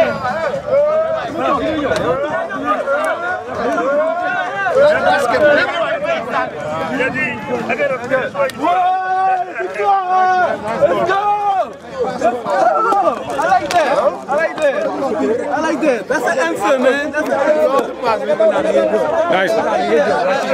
I like that. I like that. I like that. That's an answer, man. That's an answer. Nice.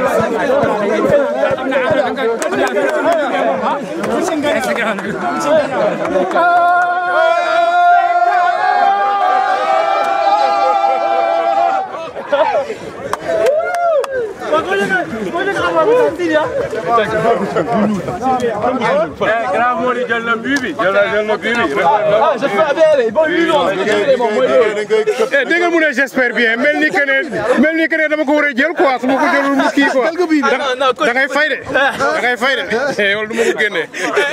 grand Mody jël na bii bi jël na jël na bii bi. Ah, j'espère bien. Bon, lui, non. Eh, dégg nga mu ne j'espère bien mel ni que ne mel ni que ne dama ko war a jël quoi su ma ko jëlul mu kii quoi. da da ngay fay de. da ngay fay de. eh wala du ma ko génnee.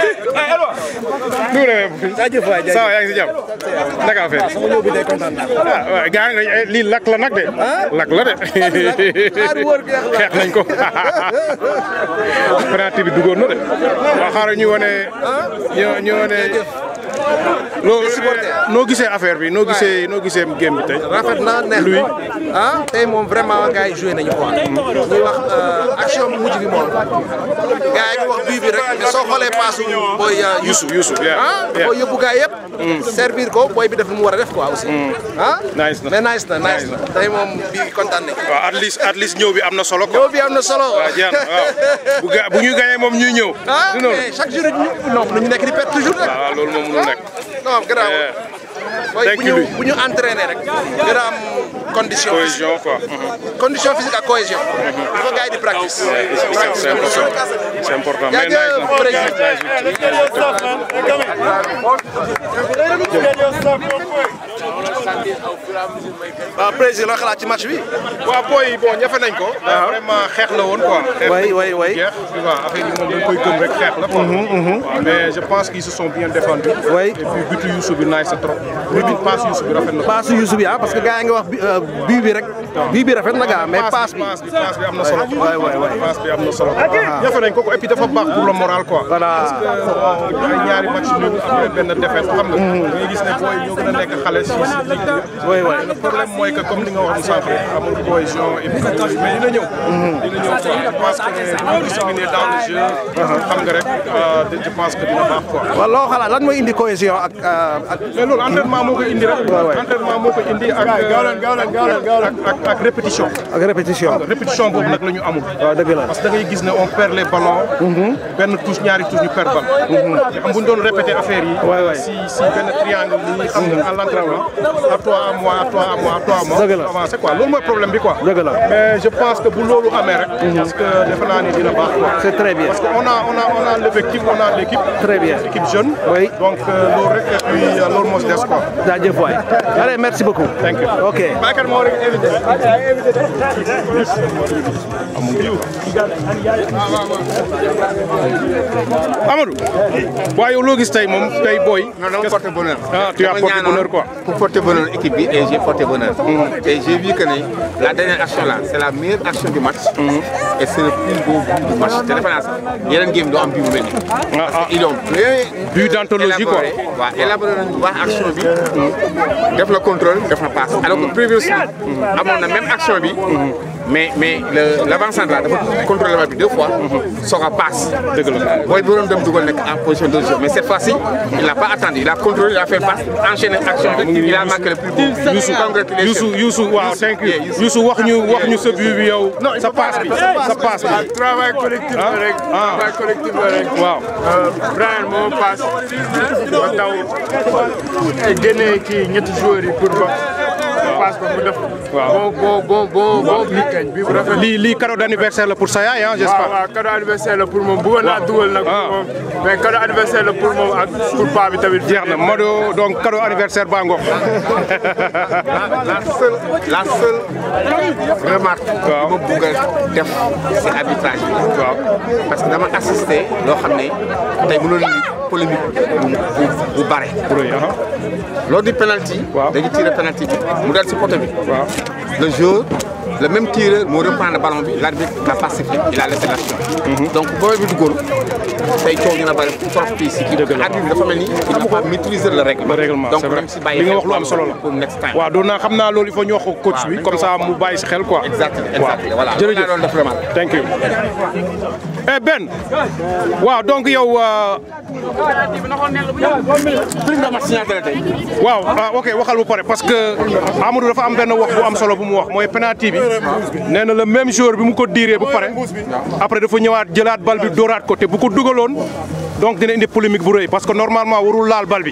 nu mu demee. jaajëf waay ça va yaa ngi si jàmm. naka affaire sama ñëw bi day kontaan naa. ah waaw gars yi nga lii lakk la nag de. lakk la de. xeex nañ ko. penalty bi duggoon na de. waaw xaaral ñu wane. ñu ñu wane. loo noo gisee affaire bi noo gisee noo gisee game bi tey. rafet na neex Louis. ah tey moom vraiment gars yi joué nañu quoi. ñuy wax action bu mujj bi moom. gars yi ngi wax bii bi rek mais soo xoolee paasu booy Youssou. Youssou yeah. ah Yeah. booy yóbbu gars yëpp. servir ko booy bi def lu mu war a def quoi aussi. ah Nice na. mais nice na nice na tey moom bii kontaan nañu. waaw at least at least ñëw bi am na solo quoi. ñëw bi am na solo. waaw jeex na waaw bu ga bu ñu gagné moom ñuy ñëw. ah du noonu mais chaque jour ñu non ñu nekk di perte toujours rek. waaw loolu moom mënul nekk. non grave. Yeah. booy Thank bu you, ñu Louis. bu ñu entraîné rek. gën a am condition. cohésion quoi. condition physique ak cohésion. il faut gars yi di practice. c'est important c'est important mais Jaajëf, nice na. président. waaw président loo xalaat ci match bi. waaw booy yi bon ñafe nañ ko. vraiment xeex la woon quoi. xeex way way way jeex tu vois affaire yi moom dañ koy gëm rek xeex la quoi. waaw mais je pense qu'ils se sont bien défendus. Oui. et puis butu Youssou bi nice trop. but bi passe Youssou bi rafet na. passe Youssou bi ah parce que gars yi nga wax bi bii bi rek. bii bi rafet na gaa mais passe bi. passe bi passe bi am na solo. waay waay waay. passe bi am na solo. ñafe nañ ko ko et puis dafa baax pour le moral quoi. Voilà. parce que bon ay ñaari match nul après benn défaite xam nga. dañuy gis ne booy ñoo gën a nekk xale si si ligue bi. Oui, oui. le problème mooy que comme li nga wax sànq rek amul cohésion et puis mais dina ñëw. dina ñëw quoi je pense que ne bu discipliné dans le jeu. xam nga rek euh, je pense que dina baax quoi. waaw loo xalaat lan mooy indi cohésion ak ak. mais loolu entraînement moo koy indi rek. Ouais, ouais. entraînement moo koy indi ak. ak ak ak répétition. ak répétition. répétition boobu nag la ñu amul. waaw dëgg la. parce que da ngay gis ne on perd les ballons. benn touche ñaari touche ñu perd ballon. te xam bu ñu doon répété affaire yi. Ouais, ouais. si si benn triangle nii xam nga à l'entraînement. à toi à moi à toi à moi à toi à moi. Dëgg la. avancé quoi loolu mooy problème bi quoi. Dëgg la. mais je pense que bu loolu amee rek. parce que defe naa ni dina baax quoi. C'est très bien. parce que on a on a on a l'effectif on a l'équipe. Très bien. équipe jeune. Oui. donc euh, loolu rek et puis euh, loolu moo si des quoi. jaajëf waay. allez merci beaucoup. Thank you. ok. Bakar moo rek invité. Amadou. waaw yow loo gis tey moom tey booy. Non, non, porte bonheur. Ah, tu as Dama porté ñaanoon bonheur, quoi. Pour porter bonheur équipe bi et j'ai porté bonheur. Et j'ai vu que ne la dernière action là, c'est la meilleure action du match. Et c'est le plus beau but du match. Te defe naa sax yeneen game doo am bii bu mel nii. ah ah Ils ont bien But d'anthologie, quoi. élaboré, waaw élaboré nañu bu baax action bi. def la contrôle def la passe. alors que previously amoon na même action bi. mais mais le l'avant-centre là dafa contrôlé bal bi deux fois. soog a passe. dëgg la. booy bi doon dem dugal nekk en position de jeu mais cette fois-ci il n'a pas attendu il a contrôlé il a fait passe enchaîné action bi il a marqué le plus beau. Youssou Congratulations. Youssou Youssou waaw thank you Yeah, Youssou. Youssou wax ñu wax ñu sa but bi yow. sa passe bi sa passe bi. travail collectif la rek. Ah. travail collectif la rek. waaw. Brian moo passe ba taw génne kii ñetti joueurs yi pour ba passe ko mu def. Waaw. bon bon bon bon bii kañ bii bu rafet. lii lii cadeau d'anniversaire la pour sa yaay ah waaw j'espère. waaw cadeau anniversaire la pour moom bëggoon naa dugal nag. Ah. pour moom mais cadeau anniversaire la pour moom ak pour paa bi tamit. jeex na Modou donc cadeau anniversaire baa ngoog. la seule la seule remarque. Waaw. bi ma bëgg a def si arbitrage bi. waaw. parce que dama assisté loo xam ne tey mënoon nañu polémique bu bu bu bare. oui ah. lors du penalty. Waaw. dañu tiré penalty bi mu dal si poteau bi. waaw. le joueur le même tireur moo reprendre le ballon bi l'arbitre n'a pas sifflé il a laissé l'action. donc booy bi duggoon tey coow dina bëri trop fii si kii arbitre bi dafa mel ni il n'a pas maîtrisé le règlement le règlement donc c'est vrai même si bàyyi li nga xel wax lu am solo la pour next time waaw doon naa xam naa loolu il faut ñu wax ko coach bi comme ça mu bàyyi si xel quoi exactement waaw exactement voilà jërëjëf doon def vraiment thank you eh Ben waaw donc yow euh, prime de match signaté la tey waaw ah ok waxal bu pare parce que Amadou dafa am benn wax bu am solo bu mu wax mooy penalty bi nee na le même joueur bi mu ko diiree bu pare après dafa ñëwaat jëlaat bal bi dóoraat ko te bu ko dugaloon donc dina indi polémique bu rëy parce que normalement warul laal bal bi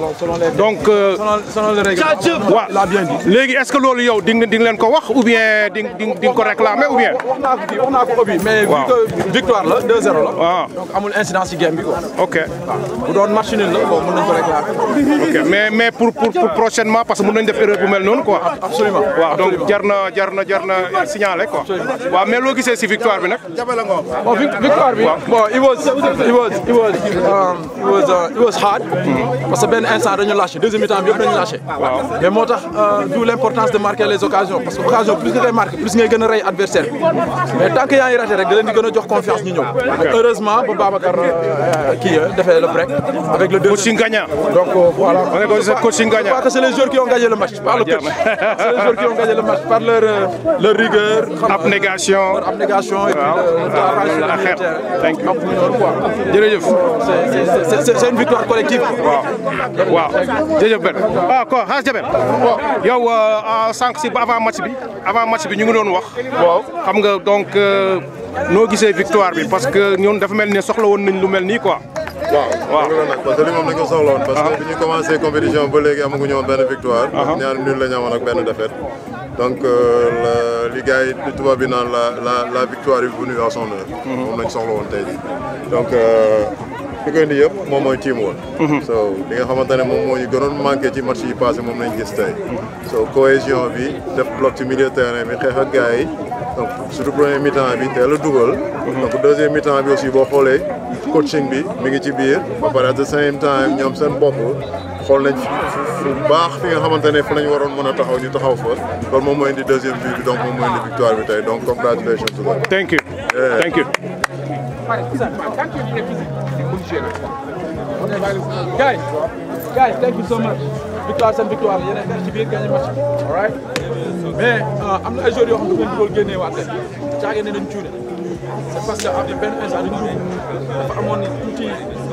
donc euh, selon le règlement. waaw il a bien dit. léegi est-ce que loolu yow di nga di nga leen ko wax ou bien di nga di nga di nga ko réclamer ou bien wax naa ko fii wax naa ko Obi mais vu Waaw. que victoire la 2-0 la. Ah. donc amul incidence ci game bi quoi. ok bu doon match nul la bon mën nañu ko réclamer. ok mais mais pour pour pour prochainement parce que mën nañ def erreur bu mel noonu quoi absolument waaw donc jar na jar na jar na signaler quoi waaw mais loo gisee si victoire bi nag bon vic- victoire bi bon it was it was it was um, it was uh, it was hard. parce que benn instant dañu lâché deuxième mi-temps bi yëpp dañu lâché. mais moo tax euh, d'où l'importance de marquer les occasions parce que occasion plus nga koy marqué plus ngay gën a rey adversaire bi mais tant que yaa ngi raté rek da leen di gën a jox confiance ñu ñëw. heureusement ba Babacar euh, kii euh, defee le break avec le deuxième. coaching gagnant donc euh, voilà. on est comme ça coaching Je gagnant crois que c'est les joueurs qui ont gagné le match, pas le coach. C'est les joueurs qui ont gagné le match par leur, euh, leur rigueur, abnégation leur abnégation et puis Waaw. le, le travail sur la le xeet. terrain. Thank you. Donc, loolu quoi. jërëjëf C'est- c'est- c'est- c'est- C'est une victoire collective. waaw waaw jërëjëf Ben ah ko xaas Jabel yow euh, sànq si avant match bi avant match bi ñu ngi doon wax waaw xam nga donc euh, noo gisee victoire bi parce que ñun dafa mel ni soxla woon nañ lu mel nii quoi waaw waaw loolu nag parce que li moom dañ ko soxla woon parce que bi ñu commencé compétition ba léegi amaguñu woon benn victoire ñaar nul la ñu amoon ak benn défaite donc euh, la li gars yi di tubaab bi naan la la la victoire est venue à son heure moom lañ soxla woon tey jii donc euh, li koy indi yëpp moom mooy team woon so li nga xamante ne moom moo ñu gënoon manqué ci match yi passé moom lañ gis tey so cohésion bi def bloc ci milieu terrain bi xeex ak gars yi donc surtout premier mi-temps bi teel a dugal donc deuxième mi-temps bi aussi boo xoolee coaching bi mi ngi ci biir ba pare at the same time ñoom seen bopp xool nañ fu fu baax fi nga xamante ne fu lañ waroon mën a taxaw ñu taxaw fa loolu moom mooy indi deuxième but bi donc moom mooy indi victoire bi tey donc congratulations to them. thank you thank you Guys, guys, thank you so much. Victoire seen victoire yéen a nekk ci biir gagné match bi. All right? Mais euh, am na ay joueurs yoo xam ne dañu dugal génnee waat leen. caage ne dañu cuune. C'est parce que am na benn instant dañu dugg dafa amoon tuuti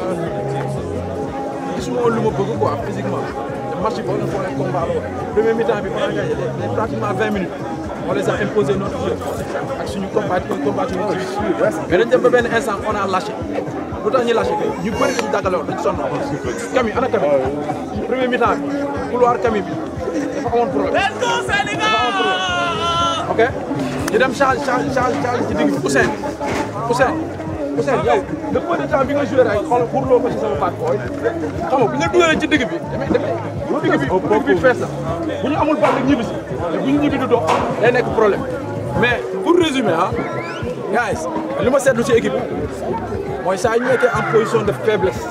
gisuma woon lu ma bëgg quoi physiquement. te match bi boo leen xoolee combat la woon. premier mi-temps bi on a gagné les pratiquement 20 minutes. on les a imposé notre jeu ak suñu combat combat mais dañ dem ba benn instant on a lâché. lu tax ñu lâché ñu bëri dañu dàggale woon dañu sonn Kami ana Kami premier mi-temps bi couloir Kami bi dafa amoon problème dafa amoon problème ok ñu dem change change change change ci digg bi Ousseyn Ousseyn Ousseyn yow le peu de temps bi nga joué rek xool xurloo ko ci sama baat booy xam nga bi nga dugalee ci digg bi damay damay digg bi digg bi fees na bu ñu amul bal rek ñibbi si te bu ñu ñibbi du dox day nekk problème mais pour résumer ah guys li ma seetlu ci équipe mooy saa ñu nekkee en position de faiblesse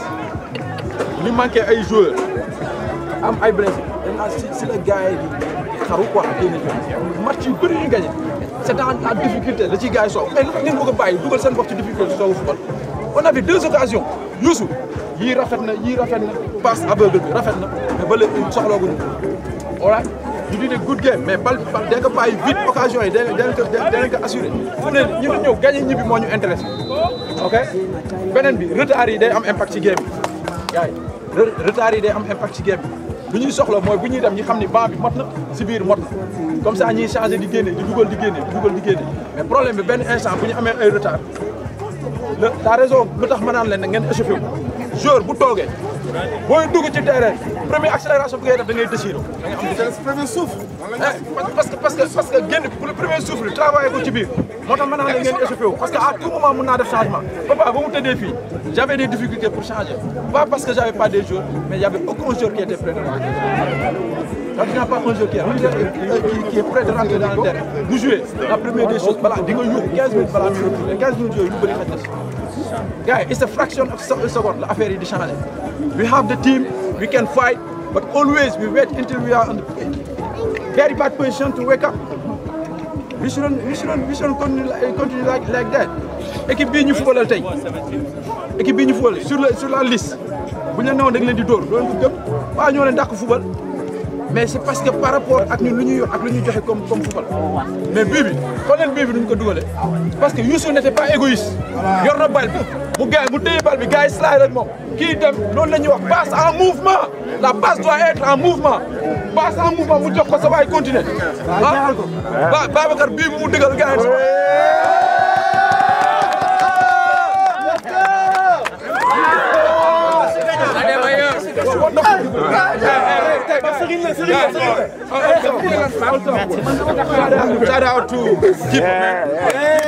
li manqué ay joueurs am ay blessés dañ naan si si la gars yi di xaru quoi génne fi match yu bëri ñu gagné c' est dans la difficulté la ci gars yi soog mais nag ngeen bëgg a bàyyi dugal seen bopp ci difficulté soog a football on avait deux occasions Youssou yii rafet na yii rafet na passe aveugle bi rafet na mais ba léegi soxlooguñu voilà ñu di ne good game mais bal bal da nga bàyyi vite occasion yi da nga ko da nga ko assuré fu ne ñu ne ñëw gagné ñibbi moo ñu intéressé ok beneen bi retard yi day am impact ci game bi gars yi retard yi day am impact ci game bi bu ñuy soxla mooy bu ñuy dem ñu xam ni banc bi mot na si biir mot na comme ça ñuy changé di génne di dugal di génne di dugal di génne mais problème bi benn instant bu ñu amee ay retard la la raison lu tax ma naan leen ne ngeen échauffé wu joueur bu toogee booy dugg ci terrain première accélération bi ngay def da ngay déchiré da ngay am vitesse premier souffle parce que parce que parce que génn pour le premier souffle travaillé ko ci biir moo tax ma naan leen ngeen échauffé wu parce que à tout moment mun naa def changement papa ba mu tëddee fii j'avais des difficultés pour changer pas parce que j'avais pas des joueurs mais il y avait aucun joueur qui était prêt de rentrer quand tu n'as pas un joueur qui est, qui, qui est prêt de rentrer dans le terrain vous jouez la première des choses voilà di nga yuuxu 15 minutes balaa muy retourner 15 minutes yooyu lu bëri xaj na si gars yi it's a fraction of a second la affaire yi di changer we have the team we can fight but always we wait until we are in the very bad position to wake up we shouldn't we shouldn't we shouldn't continue like, continue like like that équipe bii ñu fubalal tey équipe bii ñu fubal sur la sur la liste bu ñu la newoon da nga leen di dóor doo leen ko gëm waaw ñoo leen dàq fubal mais c'est parce que par rapport ak ñun lu ñuy yor ak lu ñuy joxe comme comme fubal mais bii bi xool leen bii bi duñ ko dugalee parce que Youssou n'était pas égoïste yor na bal bi mu gars mu téye bal bi gars yi slide rek moom kii dem loolu la ñuy wax passe en mouvement la passe doit être en mouvement passe en mouvement mu jox ko sa waay continuer ah ba Babacar bii bu mu dëgal gars yi Shout out to Keep.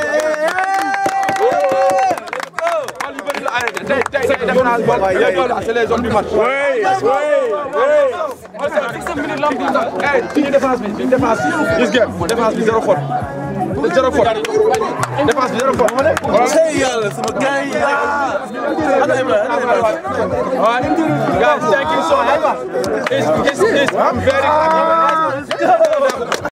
C'est les hommes du match. suñu défense bi défense bi gis ngeen défense bi zéro faute zéro faute défense bi zéro faute. yàlla sama gars yi Guys, thank you so much. It's, it's, it's, I'm very happy.